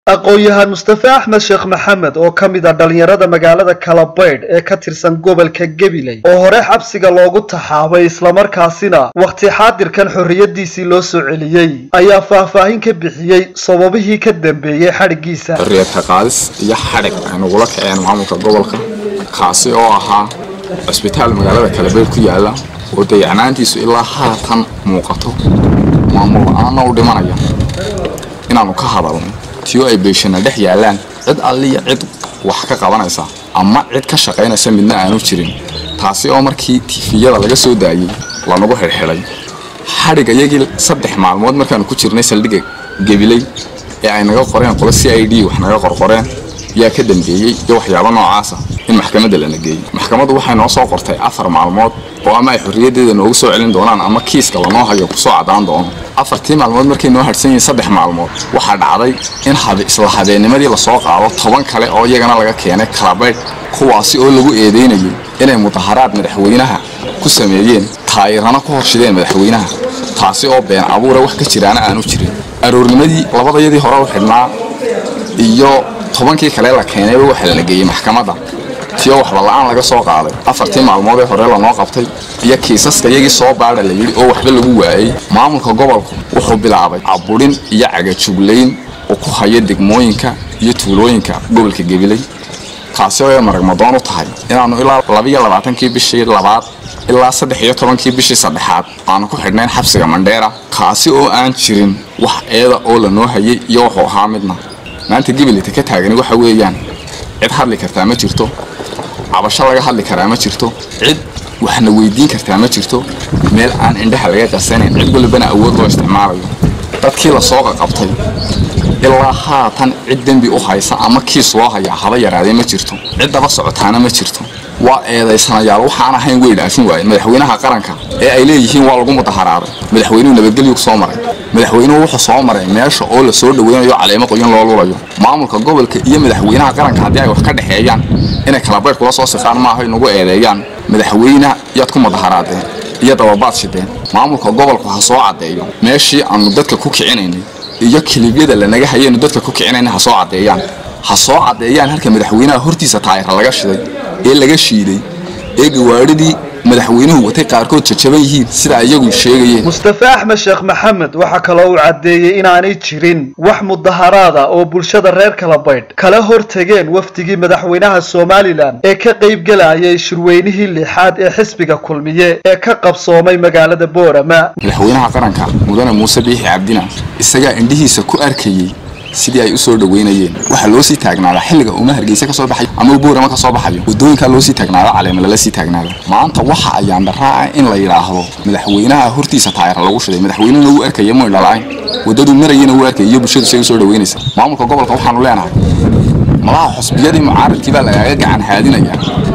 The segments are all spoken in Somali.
aqoon-yahaan mustafe axmed sheekh maxamed oo ka mid a dhallinyarada magaalada kalabaydh ee ka tirsan gobolka gabiley oo hore xabsiga loogu taxaabay islamarkaasina wakhti xaadirkan xorriyadiisii loo soo celiyey ayaa faahfaahin ka bixiyey sababihii ka dambeeyey xadhiggiisa xorriyadka qaadis iyo xadhig ay nagula kaceen maamulka gobolka kaasi oo ahaa cusbitaal magaalada kalabaydh ku yaala oo dayacnaantiisu ilaa haatan muuqato maamul la-aanna u dhimanaya inaanu ka hadalno tiyo ay beeshana dhex yaalaan cid alliya cid wax ka qabanaysa ama cid ka shaqaynaysa midna aanu jirin taasi oo markii tifiyada laga soo daayey lanagu xidhxidhay xadhig iyagii saddex maalmood markaanu ku jirnay saldhigga gebiley ee ay naga qoreen qolo c i d wax naga qorqoreen yaa ka dambeeyey iyo waxyaabo noocaasa in maxkamadda lana geeyey maxkamaddu waxay noo soo qortay afar maalmood oo ama ay xorriyaddeeda noogu soo celin doonaan ama kiiska lanoo hayo kusoo caddaan doono afartii maalmood markay noo hadhsan yihiin saddex maalmood waxaa dhacday in isla habeennimadii lasoo qaado toban kale oo iyagana laga keenay kalabaydh kuwaasi oo lagu eedeynayay inay mudaharaad madaxweynaha ku sameeyeen taayirana ku horshideen madaxweynaha taasi oo been abuura wax ka jiraana aanu jirin aroornimadii labadayadii hore u xidhnaa iyo tobankii kale la keenayba waxa lana geeyey maxkamadda tiyo waxba la-aan laga soo qaaday afartii maalmood ee hore lanoo qabtay iyo kiisaska iyagii soo baadha la yidhi oo waxba lagu waayey maamulka gobolku wuxuu bilaabay caburin iyo cagajuglayn oo ku haya degmooyinka iyo tuulooyinka gobolka gabiley kaasi oo ay maragmadoon u tahay inaannu ilaa labiyo labaatankii bishii labaad ilaa saddex iyo tobankii bishii saddexaad aanu ku xidhnayn xabsiga mandheera kaasi oo aan jirin wax eeda oo lanoo hayay iyo wuxuu ahaa midna maanta gabileyta ka taagani waxa weeyaan cid hadli kartaa ma jirto cabasho laga hadli karaa ma jirto cid waxna weydiin kartaa ma jirto meel aan indhaha laga qasanayn cid walibana awood loo isticmaalayo dadkii lasoo qaqabtay ilaa haatan cid dembi u haysa ama kiis loo hayaa haba yaraadee ma jirto cid daba socotaana ma jirto waa eedaysanayaal waxaan ahayn way dhaafin waayeen madaxweynaha qaranka ee ay leeyihiin waa lagu mudaharaaday madaxweynuhu nabadgelyu ku soo maray madaxweynuhu wuxuu soo maray meesha oo la soo dhaweynayo caleemo qoyan loo lulayo maamulka gobolka iyo madaxweynaha qaranka haddii ay wax ka dhexeeyaan inay kalabaydh kula soo siqaan maaha inagu eedeeyaan madaxweyne yaad ku mudaharaadeen iyo dababaad shideen maamulka gobolku ha soo caddeeyo meeshii aanu dadka ku kicinaynay iyo kilibyada lanaga hayaynu dadka ku kicinayna ha soo caddeeyaan ha soo caddeeyaan halka madaxweynaha hortiisa taayira laga shiday ee laga shiiday ee gawaadhidii madaxweynuhu watay qaarkood jajaban yihiin sidaa iyagu sheegayeen mustafe axmed sheekh maxamed waxaa kaloo uu caddeeyey inaanay jirin wax mudaharaada oo bulshada reer kalabaydh kala hortageen wafdigii madaxweynaha somalilan ee ka qaybgelayay shirweynihii lixaad ee xisbiga kulmiye ee ka qabsoomay magaalada boorama madaxweynaha qaranka mudane muuse biixi cabdina isagaa indhihiisa ku arkayey sidii ay u soo dhaweynayeen waxaa loo sii taagnaadaa xilliga uuma hargeysa ka soo baxayo ama boorama ka soo baxayo wadooyinkaa loo sii taagnaada caleema lala sii taagnaada maanta waxa ayaan dharaaca in la yidhaahdo madaxweynaha hortiisa taayira lagu shiday madaxweynena wuu arkaya moy dhalaayn wadaduu marayana wuu arkaya iyo bulshadu say u soo dhaweynaysa maamulka gobolka waxaanu leenahay malaha xusbiyadii mucaaradkii baa lagaaga gacan haadinaya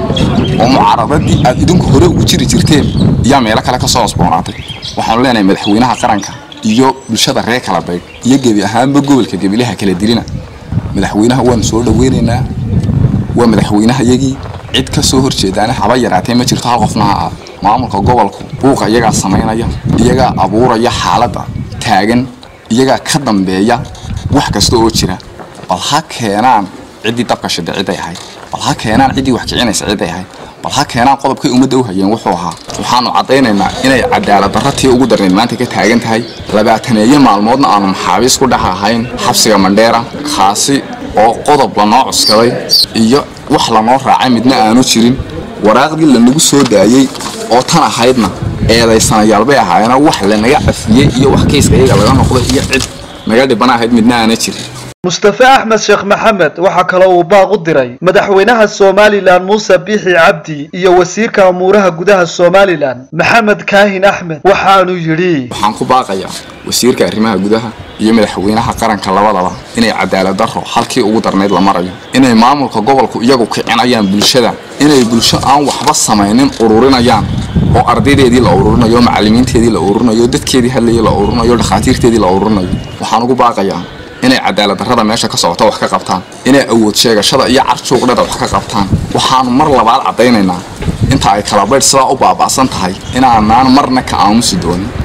oo mucaaradadii aad idinku hore ugu jiri jirteen iyaa meelo kale ka soo cosboonaatay waxaanu leenahay madaxweynaha qaranka iyo bulshada reer kalabaydh iyo gebi ahaanba gobolka gebilaha kala dilina madaxweynaha waanu soo dhaweynaynaa waa madaxweynehayagii cid ka soo horjeedaana haba yaraatee ma jirto hal qofna ha aad maamulka gobolku buuqa iyagaa samaynaya iyagaa abuuraya xaaladda taagan iyagaa ka dambeeya wax kasta oo jira bal ha keenaan ciddii dabka shida ciday ahayd bal ha keenaan ciddii wax kicinaysa ciday ahayd bal ha keenaan qodobkay ummadda u hayeen wuxuu ahaa waxaanu caddaynaynaa inay cadaalad darra tii ugu darnayd maanta ka taagan tahay labaataneeyo maalmoodna aanu maxaabiis ku dhex ahayn xabsiga mandheera kaasi oo qodob lanoo cuskaday iyo wax lanoo raacay midna aanu jirin waraaqdii lanagu soo daayey oo tan ahaydna eedaysanayaal bay ahaayeenoo wax lanaga cafiyey iyo wax kiiska iyaga laga noqday iyo cid naga dhiban ahayd midna aana jirin mustafe axmed sheekh maxamed waxaa kaloo uu baaq u diray madaxweynaha somalilan muuse biixi cabdi iyo wasiirka amuuraha gudaha somalilan maxamed kaahin axmed waxaanu yidhi waxaan ku baaqayaa wasiirka arrimaha gudaha iyo madaxweynaha qaranka labadaba inay cadaalad darro halkii ugu darnayd la marayo inay maamulka gobolku iyagu kicinayaan bulshada inay bulsho aan waxba samaynin ururinayaan oo ardaydeedii la ururinayo macallimiinteedii la ururinayo dadkeedii hadlayay la ururinayo dhakhaatiirteedii la ururinayo waxaan ugu baaqayaa inay cadaalad darrada meesha ka socota wax ka qabtaan inay awood sheegashada iyo carjuuqdhada wax ka qabtaan waxaanu mar labaad caddaynaynaa inta ay kalabaydh sidaa u baaba'san tahay inaanaan marna ka aamusi doonin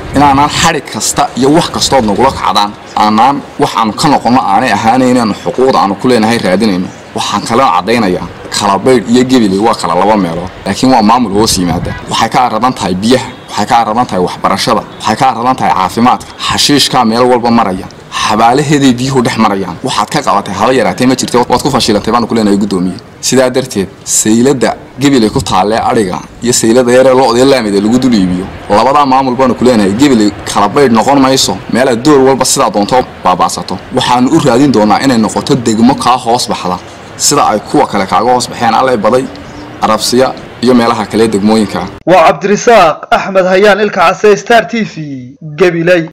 inaanaan xadhig kasta iyo wax kastood nagula kacdaan aanaan wax aanu ka noqonno aanay ahaanayn inaanu xuquuqda aanu ku leenahay raadinayno waxaan kalena caddaynayaa kalabaydh iyo gebiley waa kala laba meelood laakiin waa maamul hoos yimaada waxay ka aradan tahay biyaha waxay ka aradan tahay waxbarashada waxay ka aradan tahay caafimaadka xashiishkaa meel walba maraya xabaalaheeday biyuhu dhex marayaan waxaad ka qabatay haba yaraatee ma jirta waad ku fashilantay baanu ku leenahay guddoomiye sidaa darteed sayladda gebiley ku taallee adhiga iyo saylada yaree lo-dee laamida lagu dul iibiyo labadaa maamul baanu ku leenahay gebiley kalabaydh noqon mayso meelaad door walba sidaa doonto baaba'sato waxaanu u raadin doonaa inay noqoto degmo kaa hoos baxda sida ay kuwa kale kaaga hoos baxeen allay baday arabsiya iyo meelaha kale degmooyinka waa cabdirisaaq axmed hayaan ilka case star t v gabiley